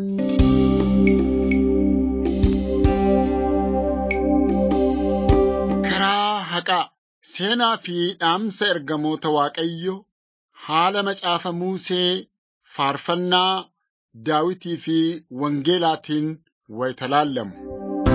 Karaa haqaa seenaa fi dhaamsa ergamoota Waaqayyoo haala macaafa Musee faarfannaa Daawitii fi Wangeelaatiin wayita laallamu.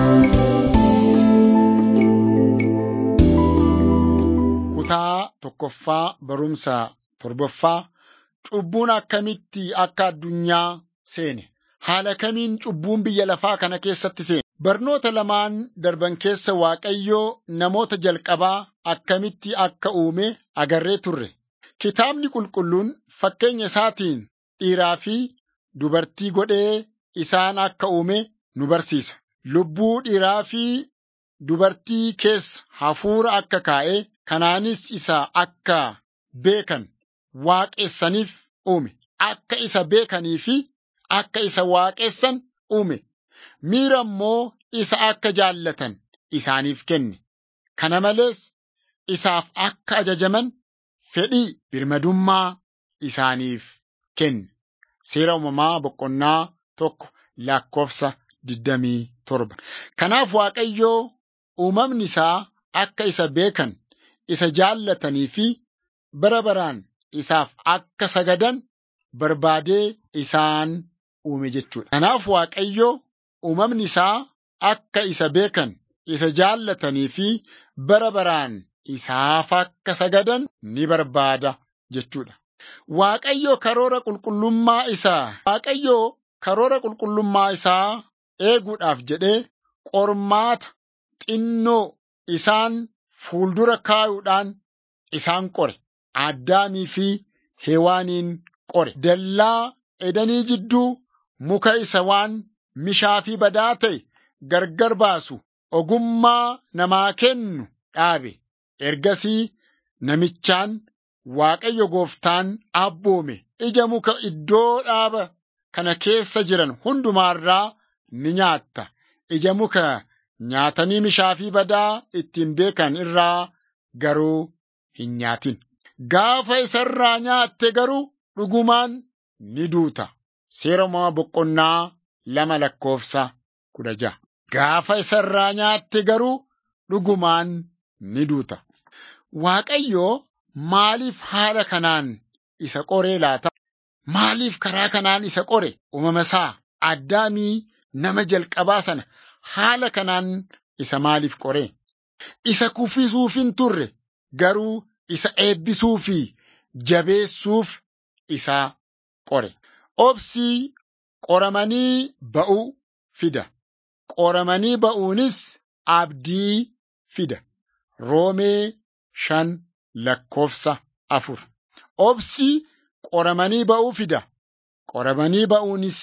Kutaa tokkoffaa barumsa torbaffaa cubbuun akkamitti akka addunyaa seene haala kamiin cubbuun biyya lafaa kana keessatti seene barnoota lamaan darban keessa Waaqayyoo namoota jalqabaa akkamitti akka uume agarree turre kitaabni qulqulluun fakkeenya isaatiin dhiiraa fi dubartii godhee isaan akka uume nu barsiisa lubbuu dhiiraa fi dubartii keessa hafuura akka kaa'e kanaanis isa akka beekan waaqessaniif uume akka isa beekanii fi akka isa waaqessan uume miira immoo isa akka jaallatan isaaniif kenne kana malees isaaf akka ajajaman fedhii birmadummaa isaaniif kenne seera uumamaa boqonnaa tokko lakkoofsa digdamii torba kanaaf waaqayyoo uumamni isaa akka isa beekan isa jaallatanii fi bara baraan isaaf akka sagadan barbaadee isaan uume jechuudha. Kanaaf Waaqayyo uumamni isaa akka isa beekan isa jaallatanii fi bara baraan isaaf akka sagadan ni barbaada jechuudha. Waaqayyo karoora qulqullummaa isaa Waaqayyo karoora qulqullummaa isaa eeguudhaaf jedhee qormaata xinnoo isaan fuuldura kaayuudhaan isaan qore. Addaamii fi Hewaaniin qore. Dallaa edanii jidduu muka isa waan mishaa fi badaa ta'e gargar baasu ogummaa namaa kennu dhaabe. Ergasii namichaan Waaqayyo gooftaan abboome ija muka iddoo dhaaba kana keessa jiran hundumaarraa ni nyaatta. Ija muka nyaatanii mishaa fi badaa ittiin beekan irraa garuu hin nyaatin. Gaafa isarraa nyaatte garuu dhugumaan ni duuta. Seera uumamaa boqonnaa lama lakkoofsa kudha ja'a. Gaafa isarraa nyaatte garuu dhugumaan ni duuta. Waaqayyoo maaliif haala kanaan isa qoree laata? Maaliif karaa kanaan isa qore? Uumama isaa addaamii nama jalqabaa sana haala kanaan isa maaliif qore? Isa kuffisuuf hin turre garuu isa eebbisuu fi jabeessuuf isa qore. Obsii qoramanii ba'uu fida. Qoramanii ba'uunis abdii fida. Roomee shan lakkoofsa afur. Obsii qoramanii ba'uu fida. Qoramanii ba'uunis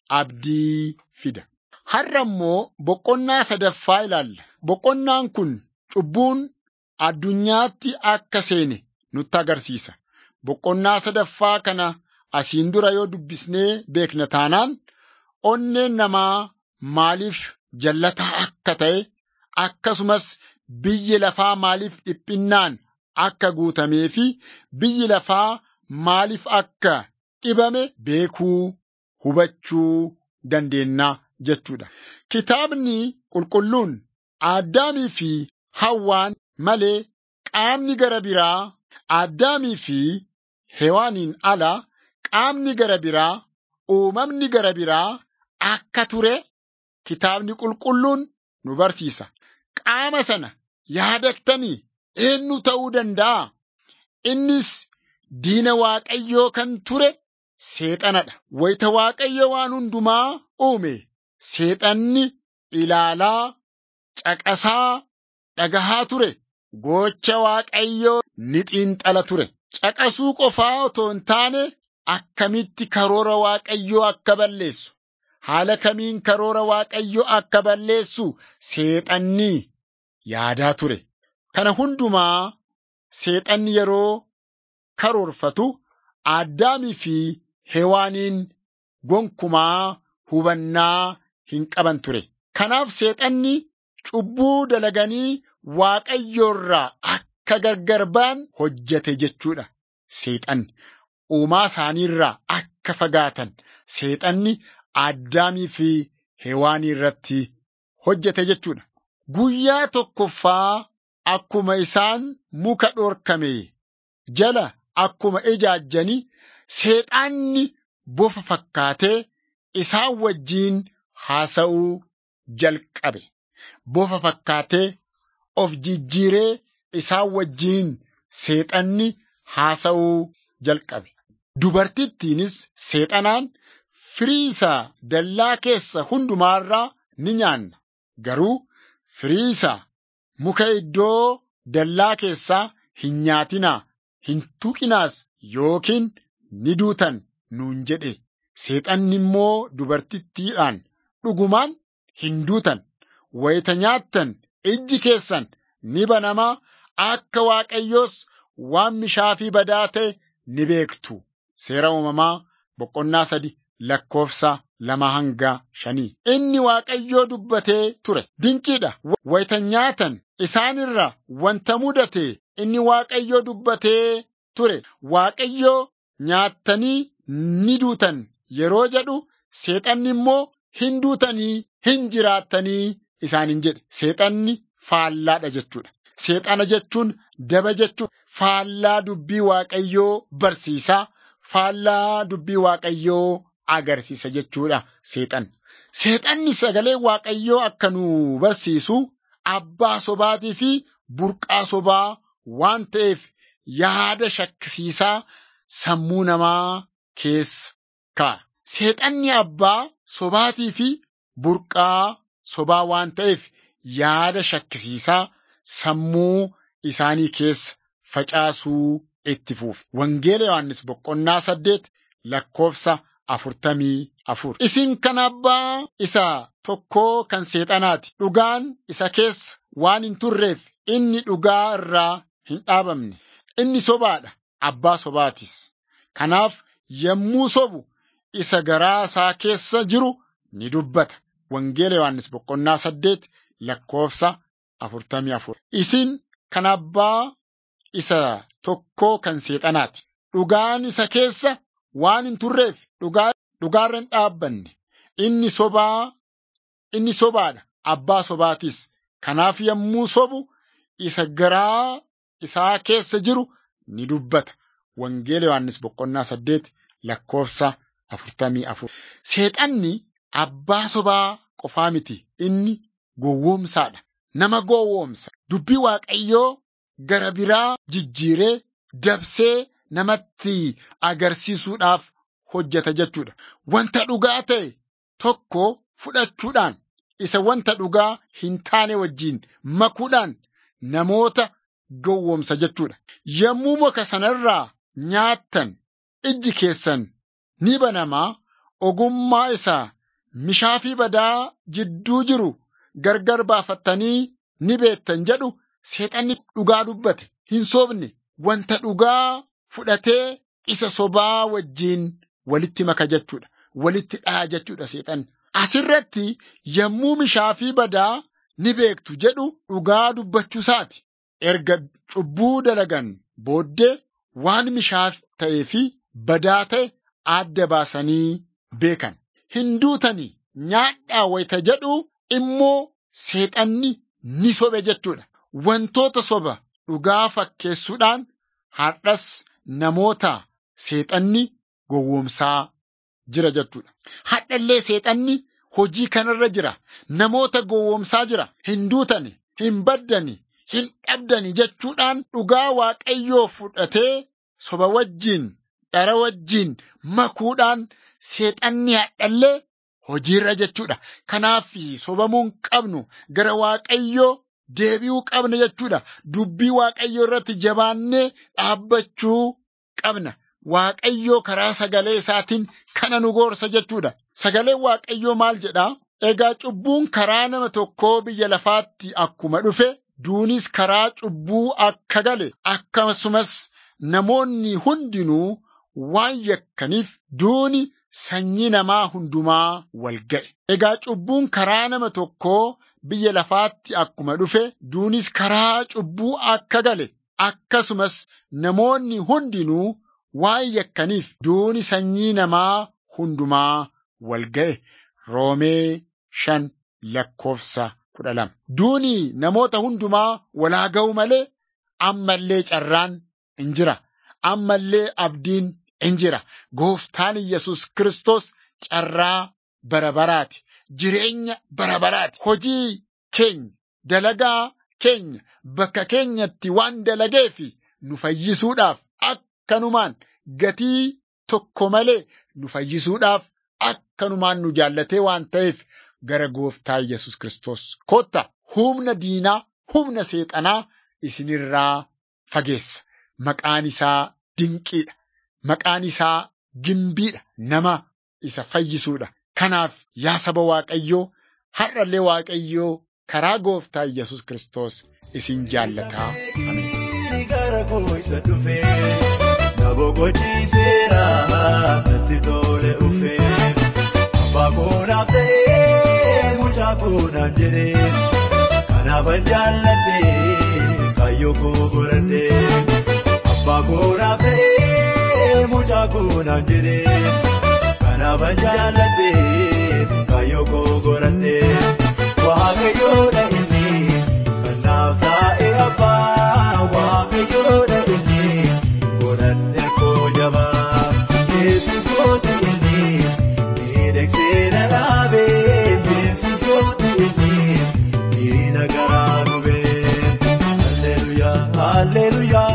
abdii fida. Har'a immoo boqonnaa sadaffaa ilaalla. Boqonnaan kun cubbuun addunyaatti akka seene nutti agarsiisa. Boqonnaa sadaffaa kana asiin dura yoo dubbisnee beekna taanaan onneen namaa maaliif jallataa akka ta'e akkasumas biyyi lafaa maaliif dhiphinnaan akka guutamee fi biyyi lafaa maaliif akka dhibame beekuu hubachuu dandeenya jechuudha. Kitaabni qulqulluun Addaamii fi Hawwaan malee qaamni gara biraa Addaamii fi Hewaaniin ala qaamni gara biraa uumamni gara biraa akka ture kitaabni qulqulluun nu barsiisa. Qaama sana yaadattanii eenyu ta'uu danda'a? Innis diina Waaqayyoo kan ture seexanadha. Wayita Waaqayyo waan hundumaa uume seexanni ilaalaa caqasaa dhagahaa ture. Gocha Waaqayyoo ni xiinxala ture. Caqasuu qofaa otoo hin taane akkamitti karoora Waaqayyoo akka balleessu haala kamiin karoora Waaqayyoo akka balleessu seexanni yaadaa ture. Kana hundumaa seexanni yeroo karoorfatu Addaamii fi Hewaaniin gonkumaa hubannaa hin qaban ture. Kanaaf seexanni cubbuu dalaganii Waaqayyoorraa akka gargar ba'an hojjete jechuudha. Seexanni uumaa isaaniirraa akka fagaatan seexanni Addaamii fi Hewaanii irratti hojjete jechuudha. Guyyaa tokkoffaa akkuma isaan muka dhorkame jala akkuma ijaajjanii seexaanni bofa fakkaatee isaan wajjiin haasa'uu jalqabe. Bofa fakkaatee of jijjiiree isaan wajjiin seexanni haasa'uu jalqabe. Dubartittiinis seexanaan firii isaa dallaa keessa hundumaarraa ni nyaanna. Garuu firii isaa muka iddoo dallaa keessaa hin nyaatinaa, hin tuqinaas yookiin ni duutan nuun jedhe. Seexanni immoo dubartittiidhaan dhugumaan hin duutan. Wayita nyaattan ijji keessan ni banamaa akka Waaqayyoos waan mishaafii badaa ta'e ni beektu. Seera uumamaa boqonnaa sadi lakkoofsa lama hanga shanii. Inni Waaqayyoo dubbatee ture. Dinqiidha. Wayita nyaatan isaanirra wanta mudate inni Waaqayyoo dubbatee ture. Waaqayyoo nyaattanii ni duutan yeroo jedhu seexanni immoo hin duutanii hin jiraattanii isaaniin jedhe. Seexanni faallaadha jechuudha. Seexana jechuun daba jechuudha. Faallaa dubbii Waaqayyoo barsiisaa. Faallaa dubbii Waaqayyoo agarsiisa jechuudha seexan. Seexanni sagalee Waaqayyoo akka nu barsiisu abbaa sobaatii fi burqaa sobaa waan ta'eef yaada shakkisiisaa sammuu namaa keessa kaa'a. Seexanni abbaa sobaatii fi burqaa sobaa waan ta'eef yaada shakkisiisaa sammuu isaanii keessa facaasuu itti fuufe. Wangeela Yohaannis boqonnaa saddeet lakkoofsa afurtamii afur. Isin kan abbaa isa tokkoo kan seexanaati. Dhugaan isa keessa waan hin turreef inni dhugaa irraa hin dhaabamne. Inni sobaadha. Abbaa sobaatis. Kanaaf yommuu sobu isa garaa isaa keessa jiru ni dubbata. Wangeela Yohaannis boqonnaa saddeet lakkoofsa afurtamii afur. Isin kan abbaa isa tokkoo kan seexanaati. Dhugaan isa keessa waan hin turreef dhugaarra hin dhaabbanne. Inni sobaa inni sobaadha. Abbaa sobaatis. Kanaaf yommuu sobu isa garaa isaa keessa jiru ni dubbata. Wangeela Yohaannis boqonnaa saddeet lakkoofsa afurtamii afur. Seexanni abbaa sobaa qofaa miti. Inni gowwoomsaadha. Nama gowwoomsa. Dubbii Waaqayyoo gara biraa jijjiiree dabsee namatti agarsiisuudhaaf hojjeta jechuudha. Wanta dhugaa ta'e tokko fudhachuudhaan isa wanta dhugaa hin taane wajjiin makuudhaan namoota gowwoomsa jechuudha. Yommuu muka sanarraa nyaattan ijji keessan ni banamaa ogummaa isaa mishaafii badaa jidduu jiru gargar baafattanii ni beektan jedhu seexanni dhugaa dubbate hin sobne wanta dhugaa fudhatee isa sobaa wajjiin walitti maka jechuudha. Walitti dhaha jechuudha seexanni. Asirratti yommuu mishaafii badaa ni beektu jedhu dhugaa dubbachuu isaati. Erga cubbuu dalagan booddee waan mishaaf ta'ee fi badaa ta'e adda baasanii beekan. Hin duutanii nyaadhaa wayita jedhu immoo seexanni ni sobe jechuudha. Wantoota soba dhugaa fakkeessuudhaan har'as namoota seexanni gowwoomsaa jira jechuudha. Hadhallee seexanni hojii kanarra jira. Namoota gowwoomsaa jira. Hin duutani, hin baddani, hin dhabdani jechuudhaan dhugaa waaqayyoo fudhatee soba wajjin, dhara wajjin makuudhaan seexanni hadhallee hojiirra jechuudha. Kanaaf sobamuun qabnu gara waaqayyoo deebi'uu qabna jechuudha. Dubbii waaqayyoo irratti jabaannee dhaabbachuu qabna. Waaqayyoo karaa sagalee isaatiin kana nu gorsa jechuudha. Sagaleen waaqayyoo maal jedhaa? Egaa cubbuun karaa nama tokkoo biyya lafaatti akkuma dhufe duunis karaa cubbuu akka gale akkasumas namoonni hundinuu waan yakkaniif duuni sanyii namaa hundumaa wal ga'e. Egaa cubbuun karaa nama tokkoo biyya lafaatti akkuma dhufe duunis karaa cubbuu akka gale akkasumas namoonni hundinuu waan yakkaniif duuni sanyii namaa hundumaa wal ga'e roomee shan lakkoofsa kudha lama. Duuni namoota hundumaa walaa ga'u malee ammallee carraan in jira. Ammallee abdiin in jira. Gooftaan Yesus Kiristoos carraa bara baraati. Jireenya bara baraati. Hojii keenya, dalagaa keenya bakka keenyatti waan dalageef nu fayyisuudhaaf akkanumaan gatii tokko malee nu fayyisuudhaaf akkanumaan nu jaallatee waan ta'eef gara gooftaa Yesus Kiristoos kottaa humna diinaa, humna seexanaa isinirraa fageessa. Maqaan isaa dinqiidha. Maqaan isaa gimbiidha. Nama isa fayyisuudha. Kanaaf yaa saba Waaqayyoo har'allee Waaqayyoo karaa gooftaa Yesus Kiristoos isin jaallataa. Gara koo isa dhufee na boqochiiseera natti tole dhufee abbaa koo naaf ta'ee mucaa koo naan jedhee kanaafan jaalladhee kaayyoo koo godhadhee abbaa koo naaf ta'ee mucaa koo naan jedhee kanaafan jaalladhee kaayyoo koo godhadhee waaqayyoodha inni kan naaf taa'e abbaa waaqayyoodha inni godhadhe koo jabaa yesus kooti inni miidhagsee na dhaabee yesus kooti inni diina garaa gubee halleluyaa halleluyaa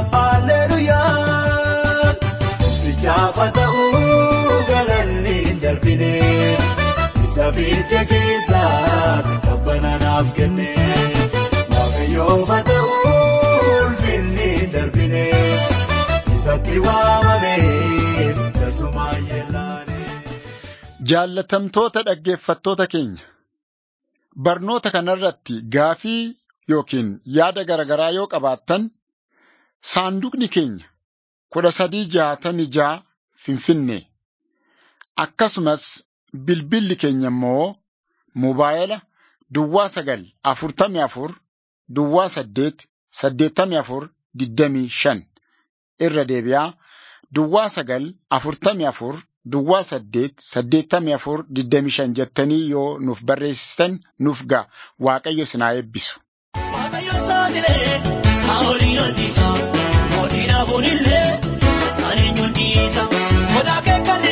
halleluyaa bichaafa ta'uu galanni hin darbine isa biyya keessaa qabbana naaf kenne waaqayyoofa ta'uu ulfinni hin darbine isatti waamame tasuma yellaane. Jaallatamtoota dhaggeeffattoota keenya barnoota kanarratti gaafii yookiin yaada garaagaraa yoo qabaattan saanduqni keenya kudha sadii jaatamii ja'a Finfinnee akkasumas bilbilli keenya immoo mobaayila duwwaa sagal afurtamii afur duwwaa saddeet saddeettamii afur digdamii shan irra deebi'aa duwwaa sagal afurtamii afur duwwaa saddeet saddeettamii afur digdamii shan jettanii yoo nuuf barreessitan nuuf ga'a waaqayyo sinaa eebbisu. Waaqayyo saaxilee haa olii hojiisa mootiin hafuun illee kan eenyuun dhiisa. Odaa keekkan